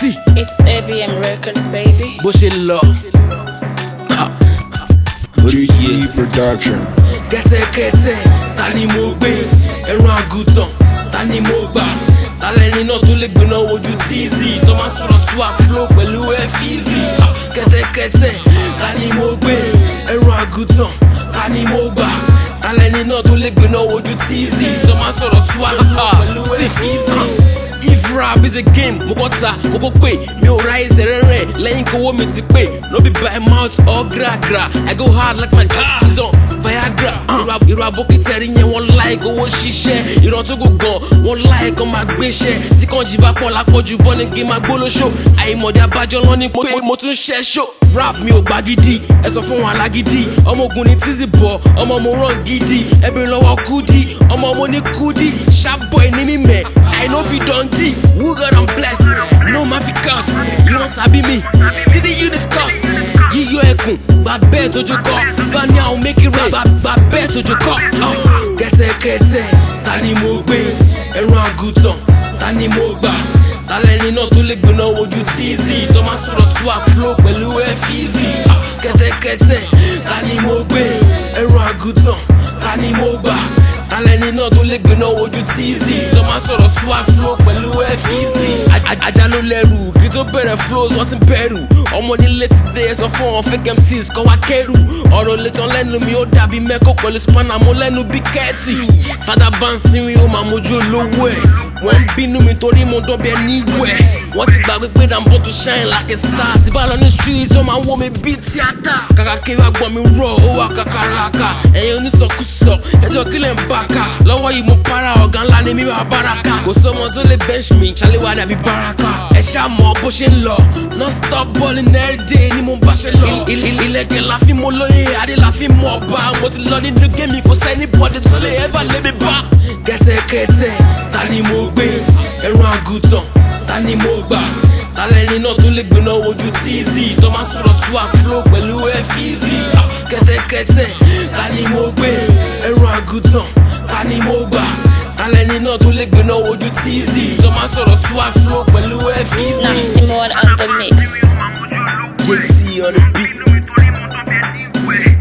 Easy It's ABM Records, baby. bó ṣe lọ. Ha. Ó ti yé. GT Production. kẹ́tẹ́kẹ́tẹ́ ta ni mo gbé ẹran àgùntàn ta ni mo gbà tálẹ́ni náà tó lè gbéná wojú tíìzì tó máa sọ̀rọ̀ swap flow pẹ̀lú ẹ́fíìzì kẹ́tẹ́kẹ́tẹ́ ta ni mo gbé ẹran àgùntàn ta ni mo gbà tálẹ́ni náà tó lè gbéná wojú tíìzì tó máa sọ̀rọ̀ swap flow pẹ̀lú ẹ́fíìzì. If rap is a game, mo kọ́ ta, mo kọ́ pé mi ò ráyè sẹ̀rẹ̀rẹ̀ lẹ́yìn kówó mi ti pé. No be by mouth or gra-gra, I go hard like my jack is on Viagra. Irú- Irú abókítẹ́rì yẹn wọ́n láì kówó ṣiṣẹ́. Ìran tó gò gan, wọ́n láì kan máa gbéṣẹ́. Tí kan jì bá pọ̀ lápọ̀jù bọ́ ní kí n máa gbólóṣó. Àìmọ̀dé abájọ́ lọ ní pé mo tún ṣẹ́ ṣó. Rap mi ò gbá gidi, ẹ sọ fún wọn alágídí. Ọmọ ogun ni tízì bọ̀, ọmọ mo rán gidi. Ẹbí lọ́wọ́ kúdí, ọmọ mo ní kúdí. Sharp boy ní mímẹ̀, I no be Dundee. Who God I'm blessed? No ma fi cuss. You wan sabi me? Did the unit cuss? Yíyọ ẹkùn, gba bẹ́ẹ̀ tójú kọ́. Spania ò make it rain, gba gba bẹ́ẹ̀ tójú kọ́. Oh, Kẹ́tẹ́kẹ́tẹ́, ta ni mo gbé? Ẹran àgùntàn, ta ni mo gbà? Tálẹ́ni náà tó lè gbéná wojú tíìzì tó máa sọ̀rọ̀ swap flow pẹ̀lú ẹ́fíìzì. Kẹ́tẹ́kẹ́tẹ́, ta ni mo gbé? Ẹran àgùntàn, ta ni mo gbà? Tálẹ́ni náà tó lè gbéná wojú tíìzì tó máa sọ̀rọ̀ swap flow pẹ̀lú ẹ́fíìsì. Ajá ló lẹ́rù kí tó bẹ̀rẹ̀ flows wọ́n ti bẹ̀rù. Ọmọ nílé ti dé ẹ sọ fún wọn fake MCs kọ́ wá kẹ́rù. Ọ̀rọ̀ lè tán lẹ́nu mi ó dàbí mẹ́kọ̀ pẹ̀lú spanner mo lẹ́nu bí kẹ́ẹ̀tì. Tádà bá ń sinrin ó máa mójú olówó ẹ̀. Wọ́n ń bínú mi torí mo dọ́bẹ̀ níwẹ̀. Wọ́n ti gbàgbé pé I'm born to shine like a star. Tí bá lọ ní street ó máa ń wó mi bí tíátà. Kàkà kí wá gbọ́ mi rọ̀ ó wà kàkàràkà. Ẹ̀yin onísọkúsọ ẹjọ́ kílẹ̀ ń bá ká. Lọ́wọ́ yìí mo para ọ̀gá ńlá ni mi wà báraka. Kò sọ́mọ tó lè bench mi, ṣàléwá dàbí báraka. Ẹ ṣáà mọ bó ṣe ń lọ. Non stop balling every day ni mo bá ṣe lọ. Il- il- Ilẹ̀kẹ̀ la fi mo lóye, adé la fi mọ̀ ọba. Mo ti lọ nínú gémi, kò sẹ́ni bọ́dé tó lè ever lé mi bá. Kẹ́tẹ́kẹ́tẹ́, ta ni mo gbé? Ẹran àgùntàn, ta ni mo gbà? Tálẹ́ni náà tó lè gbéná wojú tíìzì tó máa sọ̀rọ̀ swap flow pẹ̀lú ẹ́fíìzì. Kẹ́tẹ́kẹ́tẹ́, ta ni mo gbé? Ẹran àgùntàn, ta ni mo gbà? Tálẹ́ni náà tó lè gbéná wojú tíìzì tó máa sọ̀rọ̀ swap flow pẹ̀lú ẹ́fíìzì. Now Simone on the mix. JT on the beat.